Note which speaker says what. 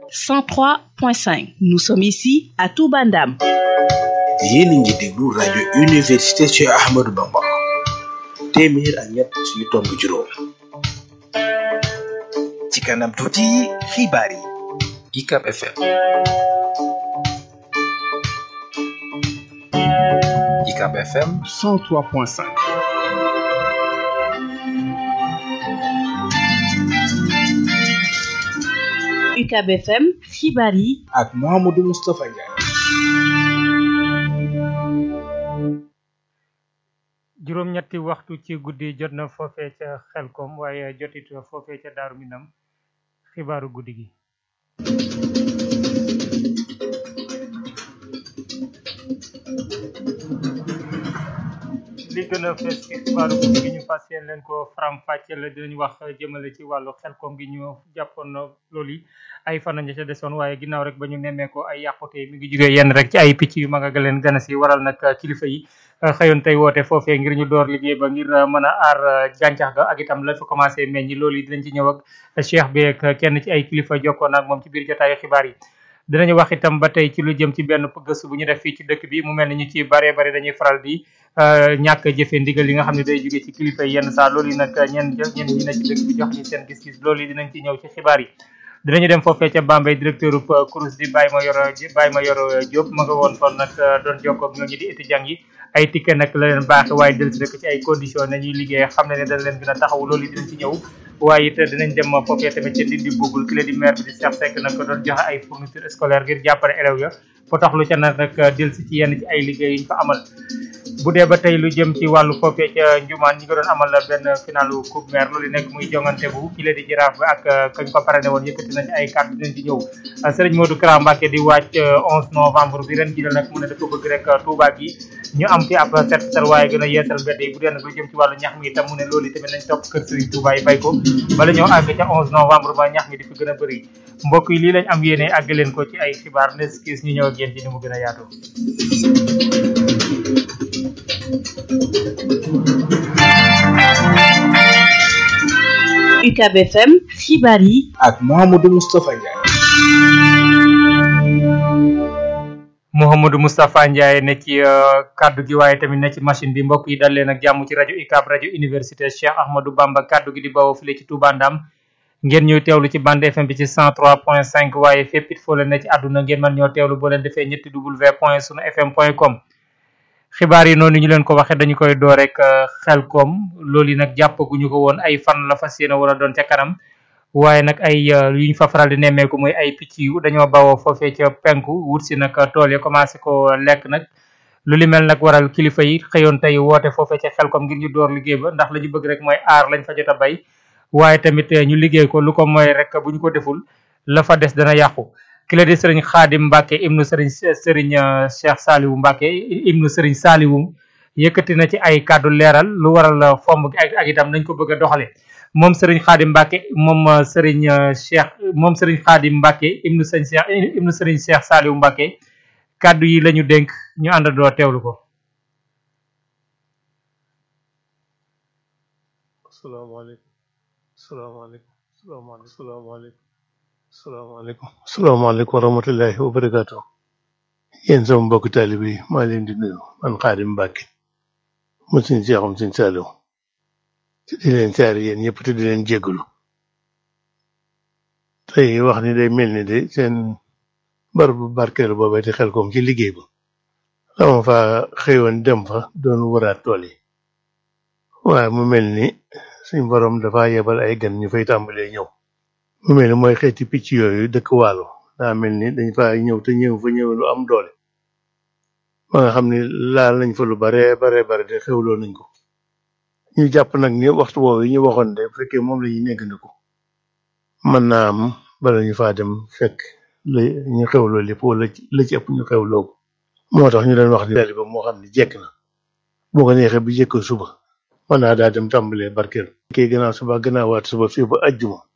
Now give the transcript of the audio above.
Speaker 1: 103.5 nous sommes ici à Touba Ndam
Speaker 2: yéen a ngi déglu rajo université Cheikh Ahmadou Bamba téeméer ak ñett yu tomb juróom
Speaker 3: ci kanam tuuti xibaar yi
Speaker 2: UCAB FM
Speaker 3: UCAB FM
Speaker 4: 103.5
Speaker 1: UCAB FM xibaar yi
Speaker 2: ak Mouhamadou Moustapha Ndiaye
Speaker 5: juróom-ñetti waxtu ci guddi jot na foofee ca xelkom waaye jotit foofee ca daaru minam xibaaru guddi gi li gën a fees ci xibaaru guddi gi ñu fas yéen leen ko faram fàcce la dinañ wax jëmale ci wàllu xelkom gi ñu jàppoon na loolu yi ay fan nañu ca desoon waaye ginnaaw rek ba ñu nemmee ko ay yàqute mi ngi jugee yenn rek ci ay picc yu mag a leen gën a si waral nag kilifa yi xëyoon tey woote foofee ngir ñu door liggéey ba ngir mën a aar gàncax ga ak itam la fa commencé meññi loolu yi dinañ ci ñëw ak cheikh bi ak kenn ci ay kilifa jokkoon ak moom ci biir jotaayu xibaar yi dinañu wax itam ba tey ci lu jëm ci benn gëstu bu ñu def fii ci dëkk bi mu mel ni ñu ci bare bare dañuy faral di ñàkk jëfe ndigal yi nga xam ne day jóge ci kilifa yi yenn saa loolu yi nag ñenn ñenn ñi ne ci dëkk bi jox ñu seen gis-gis loolu yi dinañ ci ñëw ci xibaar yi dinañu dem foofee ca Bambey directeur u CROUS di Baye ma yoro Baye ma yoro Diop ma nga woon kon nag doon jokkoo ak ñooñu di étudiants yi ay ticket nag la leen baaxe waaye del si rek ci ay conditions nañuy liggéey xam ne ne dañ leen gën a taxaw loolu yi dinañ ci ñëw waaye it dinañ dem foofee tamit ca Ndindi Bugul ki la di maire bi di Cheikh Seck nag doon joxe ay fourniture scolaire ngir jàppale élèves ya potaxlu ca nag nag del si ci yenn ci ay liggéey yuñ fa amal bu dee ba tey lu jëm ci wàllu foofee ca Njumaan ñi nga doon amal benn finalu coupe maire loolu nekk muy jongante bu ki la di jaraaf bi ak kañ ko parane woon yëkkati na ci ay kàddu dinañ ci ñëw Serigne Modou Kara Mbacké di wàcc 11 novembre bi ren ji la nag mu ne dafa bëgg rek Touba gi ñu am fi ab set setal waaye gën a yeesal mbedd yi bu dee nag lu jëm ci wàllu ñax mi itam mu ne loolu yi tamit nañ topp kër Serigne Touba yi bay ko bala ñoo àgg ca 11 novembre ba ñax mi di fi gën a bëri mbokk yi lii lañ am yéene àgg leen ko ci ay xibaar nes kiis ñu ñëw ak yéen ci ni mu gën a yaatu
Speaker 1: UCAB FM xibaar yi
Speaker 2: ak Mouhamadou Moustapha Ndiaye
Speaker 5: Mouhamadou Moustapha Ndiaye ne ci kaddu gi waaye tamit ne ci machine bi mbokk yi dal leen ak jàmm ci rajo UCAB rajo université Cheikh Ahmadou Bamba kaddu gi di bawoo file ci Touba Ndam ngeen ñuy teewlu ci bande FM bi ci 103.5 waaye fépp it foo leen ne ci àdduna ngeen mën ñoo teewlu boo leen defee ñetti w point sunu fm point com xibaar yi noonu ñu leen ko waxee dañu koy door rek xel koom loolu yi nag jàppaguñu ko woon ay fan la fas yéene wala doon ca kanam waaye nag ay yuñ fa faral di nemmeeku muy ay picc yu dañoo bawoo foofee ca penku wut si nag tool yi commencé ko lekk nag lu li mel nag waral kilifa yi xëyoon tey woote foofee ca xel koom ngir ñu door liggéey ba ndax la ñu bëgg rek mooy aar lañ fa jot a bay waaye tamit ñu liggéey ko lu ko mooy rek bu ñu ko deful la fa des dana yàqu ki la di sëriñ xaadim mbàkke ibnu sëriñ sëriñ cheikh saaliwu mbàkke ibnu sëriñ saaliwu yëkkati na ci ay kàddu leeral lu waral fomm gi ak ak itam nañ ko bëgg a doxale moom sëriñ xaadim mbàkke moom sëriñ cheikh moom sëriñ xaadim mbàkke ibnu sëriñ cheikh ibnu sëriñ cheikh saaliwu mbàkke kàddu yi lañu dénk ñu àndandoo teewlu ko
Speaker 6: asalaamaaleykum asalaamaaleykum asalaamaaleykum asalaamaaleykum salaamaaleykum salaamaaleykum wa rahmatullahi wa barakaatu yéen sama mbokk taalibe yi maa leen di nuyu man Xaadim Mbàkke mu suñ seexum suñ saaliw te di leen saari yéen ñëpp te di leen jéggalu tey wax ni day mel ni de seen bar bu barkeelu boobee di xel koom ci liggéey ba dama fa xëyoon dem fa doon waraat tool yi waaye mu mel ni suñ borom dafa yebal ay gan ñu fay tàmbalee ñëw mu mel ni mooy xeeti picc yooyu dëkk waalo daa mel ni dañ fa ñëw te ñëw fa ñëw lu am doole ba nga xam ni laal nañ fa lu bare bare bare de xewloo nañ ko ñu jàpp nag ni waxtu woowu yi ñu waxoon de bu fekkee moom la ñuy néggandiku mën naa am bala ñu faa dem fekk la ñu xewloo lépp wala la ci ëpp ñu xewloo ko moo tax ñu leen wax ni tali ba moo xam ni jekk na boo ko neexee bu jekkoo suba mën naa daa dem tàmbalee barkeel kii gannaaw suba gannaawaat suba fii ba ajjuma